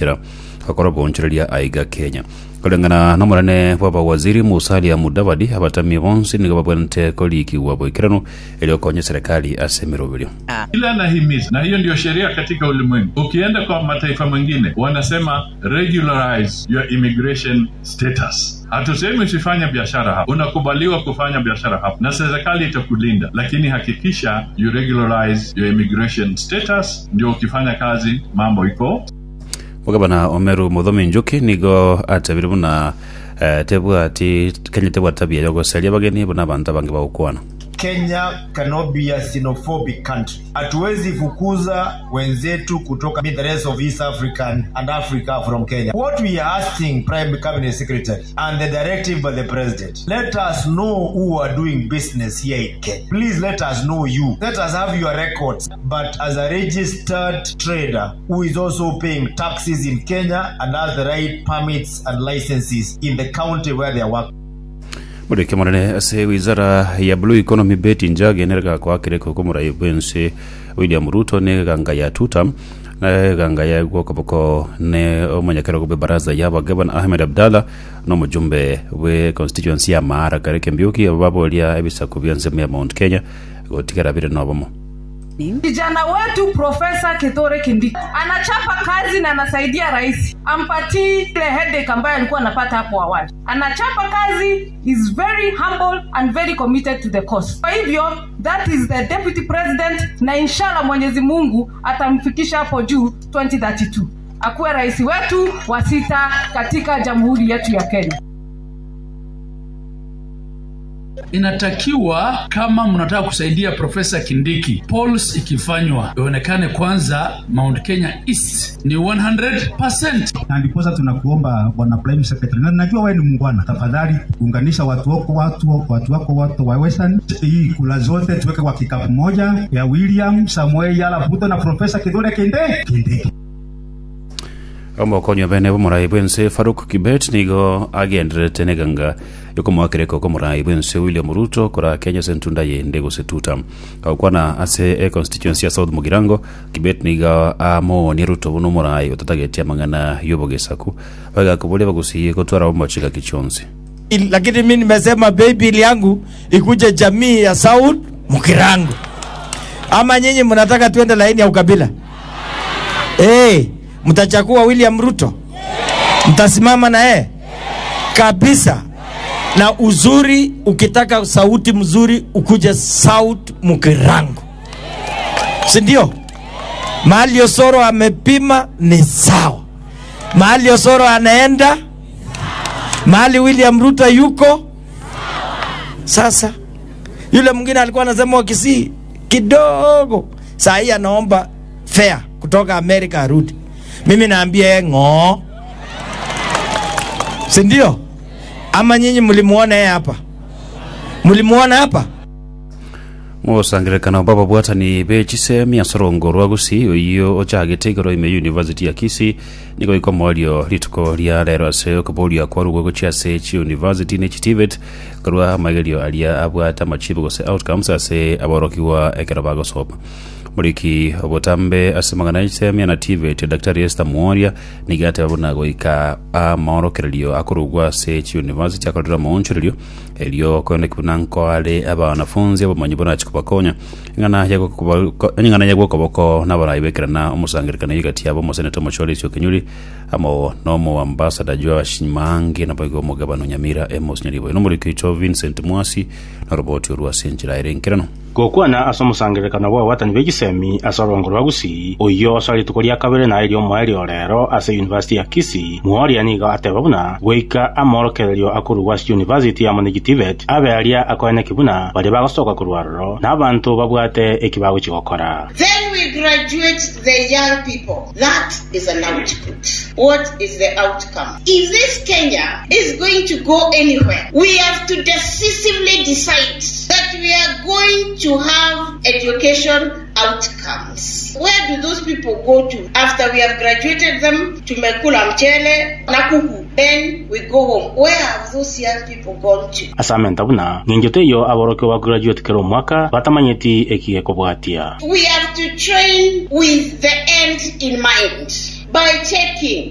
njira gakorwo bonchereria aiga kenya kulingana na munene bwa bawaziri musalia mudavadi abatamia bonse nigo babwanite kolikiwa boikirano iliokonya serikali asemerovelio Ile anahimiza, na hiyo ndio sheria katika ulimwengu. Ukienda kwa mataifa mengine wanasema regularize your immigration status. Hatusemi usifanye biashara hapa, unakubaliwa kufanya biashara hapa na serikali itakulinda, lakini hakikisha you regularize your immigration status, ndio ukifanya kazi mambo iko mugabana omeru muthomi njuki nigo atebire buna eh, tebwa ati kenya tebwa tabia ya guceria bageni buna bantu bangi bagukwana Kenya cannot be a xenophobic country. Hatuwezi fukuza wenzetu kutoka the rest of East African and Africa from Kenya. What we are asking Prime Cabinet Secretary and the directive by the President, let us know who are doing business here in Kenya. Please let us know you. Let us have your records. But as a registered trader who is also paying taxes in Kenya and has the right permits and licenses in the county where they are working. murike munene ase wizara ya blue economy beti njage nerega kwa kireko kumurai bwense william ruto ne ganga ya tutam na ganga ya gwoko boko ne omanyakero kube baraza ya bagabana ahmed abdalla no mujumbe we constituency ya mara kareke mbiuki ababolia ebisaku byanze ya mount kenya gotigara bire nobomo Kijana wetu Profesa Kithure Kindiki anachapa kazi na anasaidia rais, ampatii ile headache ambayo alikuwa anapata hapo awali. Anachapa kazi, is very humble and very committed to the cause. Kwa hivyo that is the deputy president, na inshallah Mwenyezi Mungu atamfikisha hapo juu 2032 akuwe rais wetu wa sita katika jamhuri yetu ya Kenya. inatakiwa kama mnataka kusaidia profesa kindiki polls ikifanywa ionekane kwanza mount kenya east ni 100 na ndiposa tunakuomba bwana prime secretary, na najua wewe ni muungwana, tafadhali unganisha watu wako watu watu wako watu wa Western. Hii kula zote tuweke kwa kikapu moja ya William Samuel Yala Ruto na profesa Kithure Kindiki Kindiki. omokonyo bene bomorai bwense faruk kibet nigo agenderete neganga yokomwakireko komorai bwense william ruto kora kenya sentunda yende gosetuta kaukwana ase e constituency ya south mugirango kibet niga amooni ruto buno morai otatagetia mang'ana yobogesaku bagakubulia bagusiye gotwara bomochika kichonsi Il- lakini mi nimesema baby yangu ikuje jamii ya South Mukirango, ama nyinyi mnataka tuende laini ya ukabila? Hey, mtachakua William Ruto, mtasimama na yeye kabisa. Na uzuri, ukitaka sauti mzuri ukuje South Mukirango, si ndio? Mahali Osoro amepima ni sawa, mahali Osoro anaenda mahali William Ruto yuko sasa. Yule mwingine alikuwa anasema Wakisii kidogo, saa hii anaomba fare kutoka Amerika arudi. Mimi naambia yeye ng'oo, si ndio? Ama nyinyi mlimuona yeye hapa? Mlimuona hapa? musangirekana baba bwatani bechise miasoro rwa gusi oiyo ochagete igoro ime university ya kisi nigo ikomolio rituko ria rero ase okobolia kwarugo gochiase chi university ne chitivet korwa magerio alia abwata machibo gose outcomes ase aborokiwa ekero bagosopa muriki obotambe ase magana ise miana tivet daktari esther mworia nigate babona goika amaorokererio akorugwa ase chi university akorera maonchererio elio konekuna nkoare aba wanafunzi abamanyi bona chikubakonya ng'ana yago kuba- ng'ana yago koboko nabarai bekirana omusangirikana igati abo moseneta mochole isio kenyuri amo nomo ambassador jwa shimangi na bago mogabano nyamira emos nyaribo no muri kicho Vincent Mwasi na roboti orwa senjira irenkirano gokwana ase omusangirekano bwa watani b'egisemi ase orongo rwa gusii oiyo ase rituko ria kabere naye ria omwaerio rero ase university ya kisii mworia niga ateba buna goika amorokererio akorwa ase university amo negitivet abe aria akoeneki buna baria bagosoka korwa roro na abantu babwate eki bagochigokora Then we graduate the young people. That is an output. What is the outcome? If this Kenya is going to go anywhere, we have to decisively decide that we are going to have education outcomes. Where do those people go to after we have graduated them to Mekula Mchele, Nakuku? Then we go home. Where have those young people gone to? asamenta buna ng'enjoto eyo aborokia bagraduate kera omwaka batamanyeti eki ekobwatia We have to train with the end in mind by checking